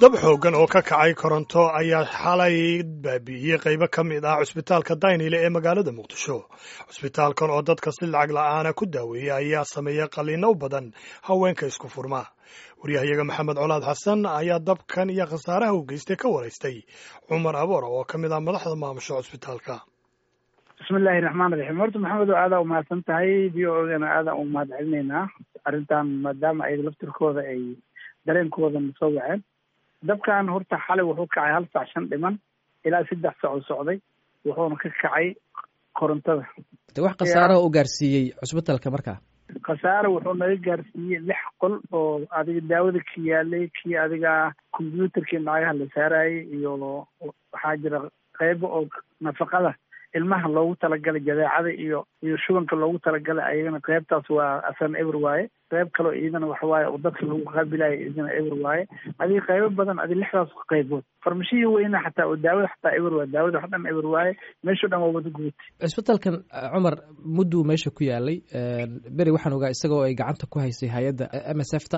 dab xooggan oo ka kacay koronto ayaa xalay baabi'iyey qaybo ka mid ah cusbitaalka daynile ee magaalada muqdisho cusbitaalkan oo dadka si lacag la'aana ku daaweeyey ayaa sameeyey qalliino u badan haweenka isku furma waryahayaga maxamed colaad xasan ayaa dabkan iyo khasaaraha u geystay ka waraystay cumar aboor oo ka mid ah madaxda maamusha cusbitaalka bismillahi raxmaan raxiim horta maxamed oo aadaa umahadsan tahay v o gana aadaa u mahad celinaynaa arrintan maadaama ay laftirkooda ay dareenkooda soo waceen dabkan horta xalay wuxuu kacay hal saac shan dhiman ilaa saddex saac oo socday wuxuuna ka kacay korontada de wax khasaaraha u gaarsiiyey cusbitalka markaa khasaare wuxuu naga gaarsiiyey lix qol oo adiga daawada ka yaalay kii adiga combyuutarkii nacagaha la saarayay iyo waxaa jira qeybo oo nafaqada ilmaha loogu talagalay jadeecada iyo iyo shubanka loogu talagalay ayagana qeybtaas waa asana eber waaye qeyb kaleo iyadana waxawaaye oo dadka lagu qaabilayo iyadana eber waaye adiga qeybo badan adiga lixdaas qeybood farmashihii weyna xataa oo daawada xataa eber waaye daawada wax dhan eber waaye meesho dhan waa wada gubatay cisbitalkan cumar mudduu meesha ku yaalay beri waxaan ogaa isagoo ay gacanta ku haysay hay-adda m s f ta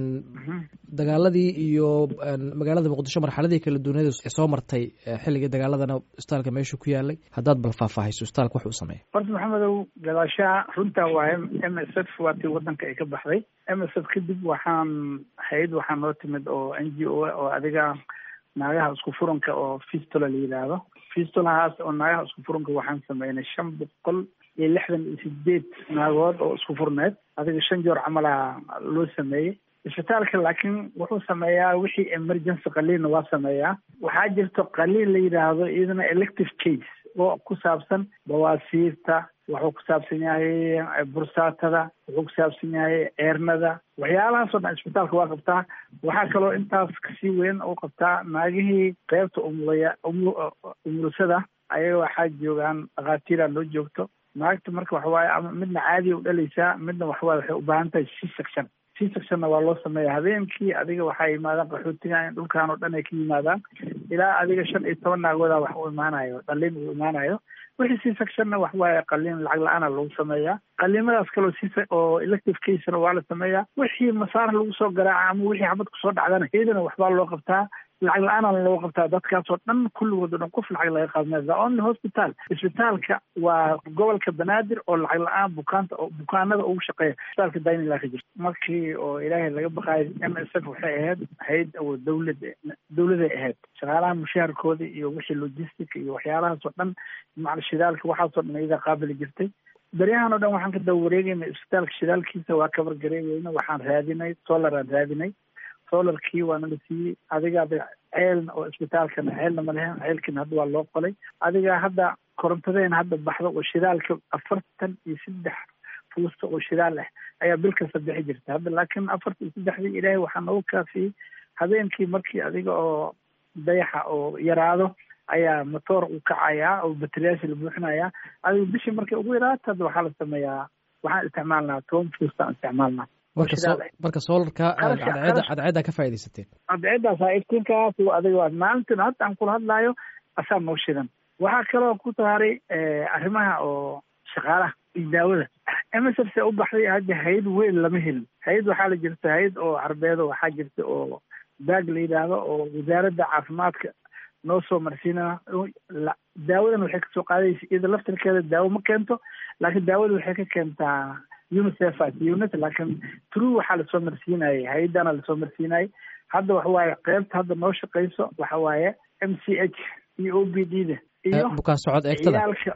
dagaaladii iyo magaalada muqdisho marxaladii kala duunyada soo martay xilligii dagaaladana isbitaalka meesha ku yaalay haddaad bal faahfaahayso isbitaalka wax uu sameeya horta maxamedow gadaashaha runtaa waaye m s f waa tii wadanka ay ka baxday m s f kadib waxaan hay-ad waxaa noo timid oo n g o oo adiga naagaha isku furanka oo fistula la yidhaahdo fistulahaas oo naagaha isku furanka waxaan sameynay shan boqol iyo lixdan iyo sideed naagood oo isku furneed adiga shan joor camalaha loo sameeyey isbitaalka laakiin wuxuu sameeyaa wixii emergency qaliinna waa sameeyaa waxaa jirto qaliin la yidhaahdo iyadana elective case oo ku saabsan bawaasiirta wuxuu ku saabsan yahay bursaatada wuxuu ku saabsan yahay ceernada waxyaalahaasoo dhan isbitaalka waa qabtaa waxaa kaloo intaas kasii weyn u qabtaa naagihii qeybta umulaya umulusada ayaga waxaa joogaan dhakhaatiira loo joogto naagta marka waxawaaye ama midna caadiya u dhalaysaa midna waxawaaye waxay u baahan tahay c section c sectionna waa loo sameeya habeenkii adiga waxaa yimaadaan qaxootiga in dhulkaan oo dhan ay ka yimaadaan ilaa adiga shan iyo toban naagooda wax u imaanayo dhaliin uu imaanayo wixii c sectionna waxawaaye qaliin lacag la-aana lagu sameeyaa qaliimadaas kaloo si oo elective casena waa la sameeyaa wixii masaar lagu soo garaaca ama wixii xabad kusoo dhacdana iyadana waxbaa loo qabtaa lacag la-aana loo qabtaa dadkaasoo dhan kulligood o dhan qof lacag laga qaadmaya the only hospital isbitaalka waa gobolka banaadir oo lacag la-aan bukaanta bukaanada ugu shaqeeya isbitaalka daynila ka jirta markii oo ilaahay laga baqaayo m s f waxay ahayd hay-ad oo dawlad dawladay ahayd shaqaalaha mushaharkooda iyo wixii logistic iyo waxyaalahaasoo dhan macal shidaalka waxaasoo dhan iyada qaabili jirtay beryahan oo dhan waxaan ka daba wareegayna isbitaalka shidaalkiisa waa kabar gareegeyna waxaan raadinay solaraan raadinay solarkii waana la siiyey adiga ceelna oo isbitaalkana ceelna ma lehen ceelkiina hadda waa loo qolay adiga hadda korontadeena hadda baxdo oo shidaalka afartan iyo saddex fuusta oo shidaal ah ayaa bil kasta bixi jirta hadda laakiin afartan iyo saddexdii ilaahay waxaa noogu kaafiyey habeenkii markii adiga oo dayaxa oo yaraado ayaa motoor u kacayaa oo bateriyaasha la buuxinayaa adiga bishii markay ugu yaraato hadda waxaa la sameeyaa waxaan isticmaalnaa toban fuustaan isticmaalnaa marka solarka cadceeda cadceeddaa ka faaidaysateen cadceeddaas iftiinkaas adiga waa maalintan hadda aan kula hadlaayo asaa noo shidan waxaa kaloo ku saaray arrimaha oo shaqaalaha iyo daawada m s f se u baxday hadda hay-ad weyn lama helin hay-ad waxaa la jirta hay-ad oo carbeedo waxaa jirta oo baag la yidhaahdo oo wasaaradda caafimaadka noo soo marsiina daawadan waxay kasoo qaadaysa iyada laftirkeeda daawo ma keento laakiin daawada waxay ka keentaa unicef unit laakiin true waxaa lasoo marsiinayay hay-adana lasoo marsiinayay hadda waxawaaye qeybta hadda noo shaqeyso waxa waaye m c h iyo o b d da iyo bukaan socod eegtada ciyaalka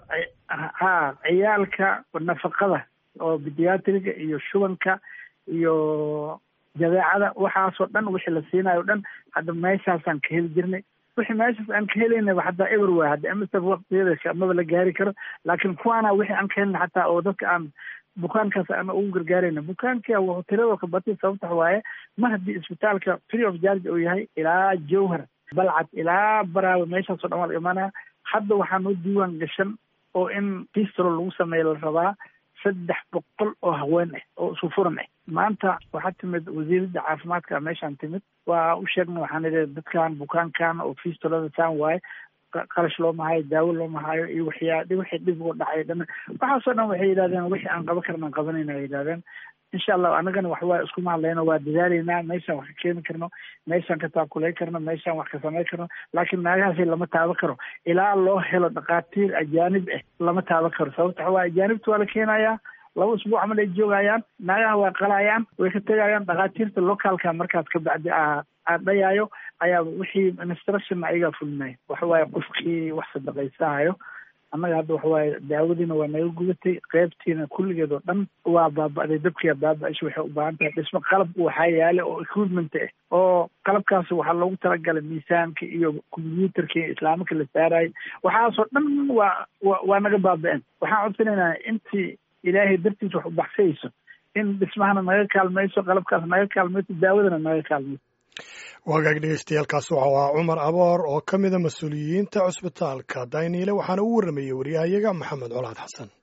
ha ciyaalka nafaqada oo bidiatriga iyo shubanka iyo jadeecada waxaasoo dhan wixii la siinayo o dhan hadda meeshaasaan ka heli jirnay wixii meeshaas aan ka helaynaba hataa eber waay hadda m s f waktigeeda maba la gaari karo laakiin kuwaana wixii aan ka helna xataa oo dadka aan bukaankaas aan ugu gargaarayna bukaanka wuxuu tiradoo ka batay sababta waaye mar haddii isbitaalka free of charge uu yahay ilaa jowhar balcad ilaa baraaba meeshaasoo dhan waa la imaanaya hadda waxaa noo diiwaan gashan oo in fistro lagu sameeya la rabaa saddex boqol oo haween ah oo isu furan ah maanta waxaa timid wasiiradda caafimaadka meeshaan timid waa u sheegna waxaan idhi dadkan bukaankan oo fistolada saan waaye qarash looma hayo daawo looma hayo iyo waxyaa wixii dhib uga dhacay dhan waxaasoo dhan waxay yidhahdeen wixii aan qaban karna aan qabanayna ay yidhahdeen insha allahu annagana waxwaa iskuma hadlayno waa dadaalaynaa meeshaan wax ka keeni karno meeshaan ka taakulay karno meeshaan wax ka samay karno laakiin naagahaasi lama taaban karo ilaa loo helo dhakhaatiir ajaanib ah lama taaban karo sababta waxawaa ajaanibta waa la keenayaa laba usbuuc camal ay joogayaan naagaha waa qalayaan way ka tegayaan dhakhaatiirta locaalka markaas ka bacdi a dhayaayo ayaa wixii instruction ayagaa fulinaya waxa waaye qofkii wax sadaqaysahayo annaga hadda waxa waaye daawadiina waa naga gudatay qeybtiina kulligeed oo dhan waa baaba'day dabkiia baaba-isha waxay u baahan tahay dhismo qalab waxaa yaala oo equipment ah oo qalabkaas waxaa loogu talagalay miisaanka iyo combyuutarka iyo islaamaka la saarayay waxaasoo dhan waa wa waa naga baaba-een waxaan codsanaynaa intii ilaahay dartiis wax u baxsayso in dhismahana naga kaalmayso qalabkaas naga kaalmayso daawadana naga kaalmayso wagaag dhegeystayaaalkaas waxau ahaa cumar aboor oo ka mida mas-uuliyiinta cusbitaalka dayniile waxaana u warramayey waryahayaga maxamed colaad xasan